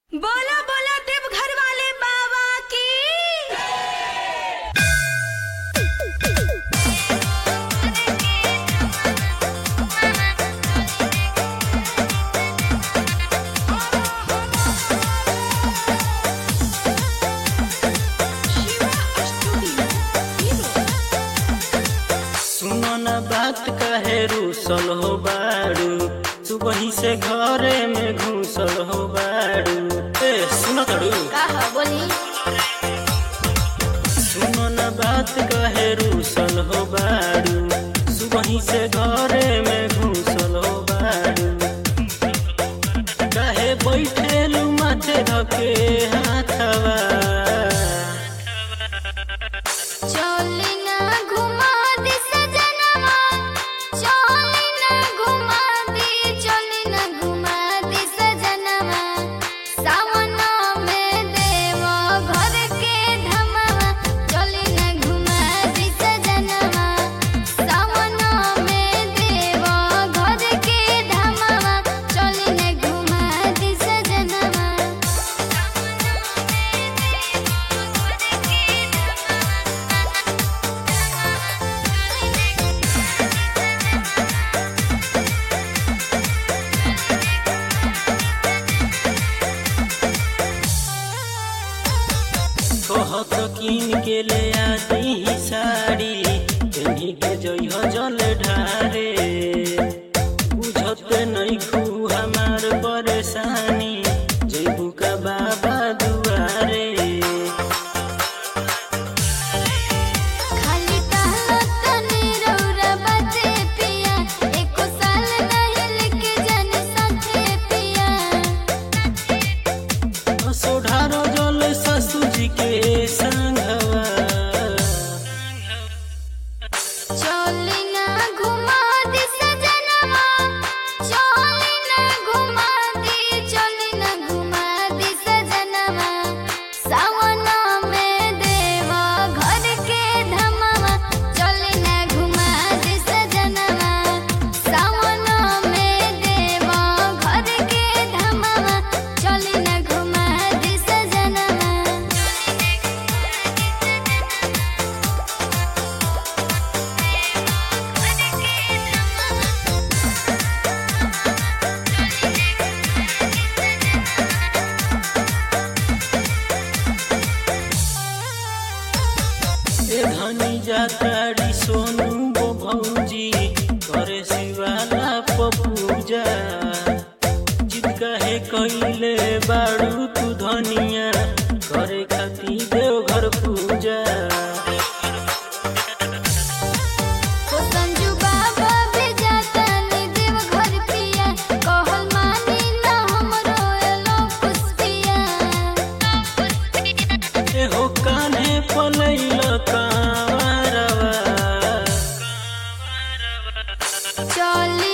बोला बोला देवघर वाले बाबा की सुनो न बात कहे रूसल हो बारू सुबही से घरे में घुसल हो बारू ए सुनो तड़ू का ह बोली सुनो न बात कहे रूसल हो बारू सुबही से घरे में घुसल हो बारू कहे बैठेलू माथे धके हाथवा चली ना घुमा दी सजनवा चली ना घुमा दी चली ना घुमा दी सजनवा सावन में देव घर के धमवा चली ना घुमा दी सजनवा सावन में देव घर के धमवा चली ना घुमा दी सजनवा कहत कीन के ले आती साड़ी तेनी के जइह जल ढारे बुझत नहीं खू हमार परेशानी जइबू का बाबा दुआरे खाली कहलो तनी रौरा बाते पिया एको साल नहीं लेके जाने साथे पिया सोढ़ारो जल ससुर जी के संगवा चली ना घुमा दी सजनवा चली ना घुमा दी चली ना घुमा दी सजनवा सावन में देवा घर के धमवा चली ना घुमा दी सजनवा सावन में देवा घर के धमवा चली ना घुमा दी सजनवा ए धनी जाताड़ी सोनू गो भौजी करे शिवाला पपूजा जिद कहे कइले बाड़ू तू धनिया करे खाती देवघर पूजा ओ संजू बाबा भी जाता नी देव घर पिया कहल मानी ना हमरो एलो पुस्तिया ए हो कान्हे पलैल कांवरवा चली